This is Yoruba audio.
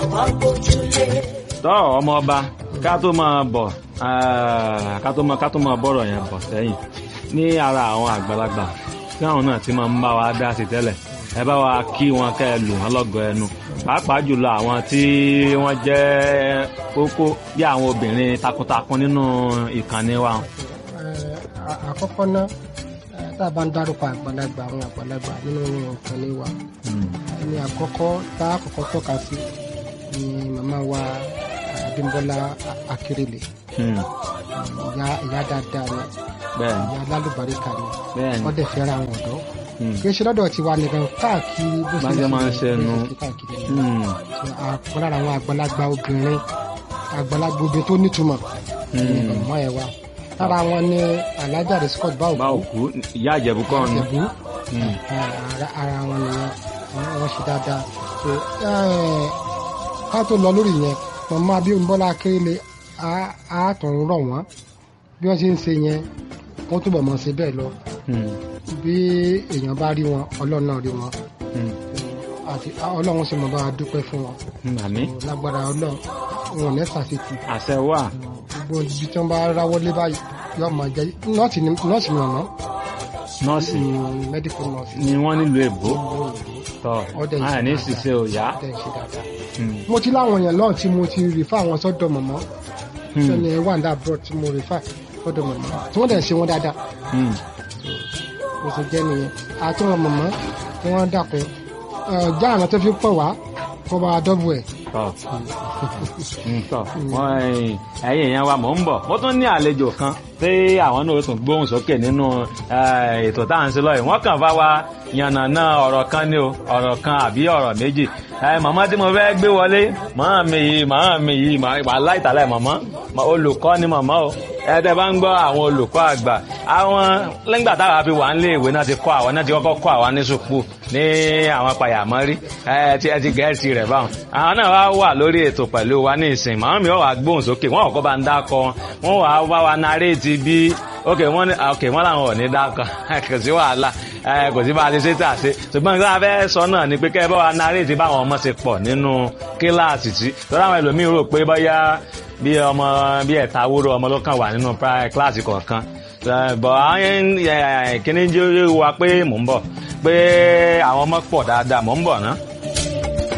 wá gbójúlé. tọ́ ọmọ ọba ká tó máa bọ̀ ah, ká tó máa ká tó máa bọ̀rọ̀ yẹn bọ̀ sẹ́yìn ní ara àwọn àgbàlagbà tí àwọn náà ti máa ń bá wa dá sí tẹ́lẹ̀ ẹ bá wa kí wọn kẹ́ ẹ lù wọn lọ́gọ̀ ẹnu pàápàá jùlọ àwọn tí wọ́n jẹ́ kókó bí àwọn obìnrin takuntakun nínú ìkànnì wa. Eh, à- àkọ́kọ́ náà eh, tá a bá ń dárúkọ àgbàlagbà àwọn àgbàlagbà nínú ìkànnì wa Mm. ẹni àkọ́kọ́ tá a kọ́kọ́ tọ́ka sí ni màmá wa eh, Abímbọ́lá Akérèlé Mm. ìyá ìyá dáadáa ni bẹ́ẹ̀ni ìyá lálùbáríkà ni bẹ́ẹ̀ni wọ́n dẹ̀ fẹ́ràn àwọn ọ̀dọ́ Mm. kì í ṣe lọ́dọ̀ tiwa nìkan káàkiri bó Bá ṣe máa ń ṣe nu. bó ṣe káàkiri ni. Mm. So, àpọ̀ lára àwọn àgbàlagbà obìnrin àgbàlagbà obìnrin tó nítumọ̀ ní Mm. ọmọ ẹ̀ wa lára wọn ni alájà rẹ̀ scott bá báwo òkú ìyá àjẹ̀bú kọ́ ni. ìjẹ̀bú Mm. ara ara wọn nìyẹn Àwọn- wọn ṣe dáadáa so eh, ká tó lọ lórí yẹn màmá Abímbọ́lá Akérèlé á- á tún rọ̀ wọ́n bí wọ́n ṣe ń ṣe yẹn wọ́n túbọ̀ mọ̀ ṣe bẹ́ẹ̀ lọ Mm. bí èèyàn bá rí wọn ọlọ́run náà rí wọn Mm. àti ọlọ́run sì mọ̀ bá wa dúpẹ́ fún wọn Mm. àmín lágbára ọlọ́run wọn ò ní ṣàṣetì àṣẹ wà. gbogbo ibi tí wọ́n bá ráwọ́ lé báyìí yóò máa jẹ́ nọ́ọ̀sì ni nọ́ọ̀sì ni ọ̀nà nọ́ọ̀sì medical nurse ni wọ́n nílùú èbó tọ́ Ọdẹ ìṣe àní dáadáa. ṣiṣẹ́ ò yá. ọ̀dẹ̀ ṣe dáadáa. Mm. mo ti láwọn èèyàn lọ́hùn tí mo ti rìfà àwọn sọ́dọ̀ mọ̀mọ́ Mm. sẹ́ni wàǹdà abroad tí mo rìfà sọ́dọ̀ mọ̀mọ́ tí wọ́n dẹ̀ ṣe wọn dáadáa Mm. bó ṣe jẹ́ nìyẹn àti wọn mọ̀mọ́ tí wọ́n dàpẹ́ já àwọn tó fi pọ̀ wá kó bá a dọ́bù ẹ̀ tọ́ Mm, tọ́ wọ́n ẹ̀yìn ẹ̀yìn èèyàn wa mò ń bọ̀ mo tún ní àlejò kan tí àwọn náà ó tún gbóhùn sókè nínú eh, ètò tá à ń ṣe lọ́yìn wọ́n kàn bá wa yànnàná ọ̀rọ̀ kan ní o ọ̀rọ̀ kan àbí ọ̀rọ̀ méjì Eh, màmá tí mo fẹ́ gbé wọlé màmá mi yìí màmá mi yìí wà láìtàlẹ̀ màmá Ma- olùkọ́ ni màmá o ẹ̀ẹ́dẹ̀ bá ń gbọ́ àwọn olùkọ́ àgbà àwọn lẹ́gbà táwa fi wà nílé ìwé náà ti kọ́ àwọn náà ti kọ́kọ́ kọ́ àwọn ní sùpù ní àwọn payàmọ́rí ẹ ti ẹ ti gẹ̀ẹ́sì rẹ̀ báwọn àwọn náà wá wà lórí ètò pẹ̀lú wa ní ìsìn màmá mi wà gbóhùn sókè wọ́n kọ́ bá ń dákọ wọn wà wá wa naréètì bí ok wọ́n ní ok wọ́n làwọn ò ní dákọ kò sí wàhálà ẹ kò sí bá a ti ṣe tà ṣe ṣùgbọ́n nǹkan abẹ́ sọ náà ni pé kẹ́ ẹ bá wa naréètì báwọn ọmọ ṣe pọ̀ nínú kíláàsì tí lọ́dọ̀ àwọn ẹlòmíín rò pé bóyá bí ọmọ bí ẹ̀ta wúrò ọmọ ló kàn wà nínú pri- kíláàsì kọ̀ọ̀kan Eh, bọ̀ àwọn kíní jẹ́ wa pé mò ń bọ̀ pé àwọn ọmọ pọ̀ dáadáa mò ń bọ̀ ná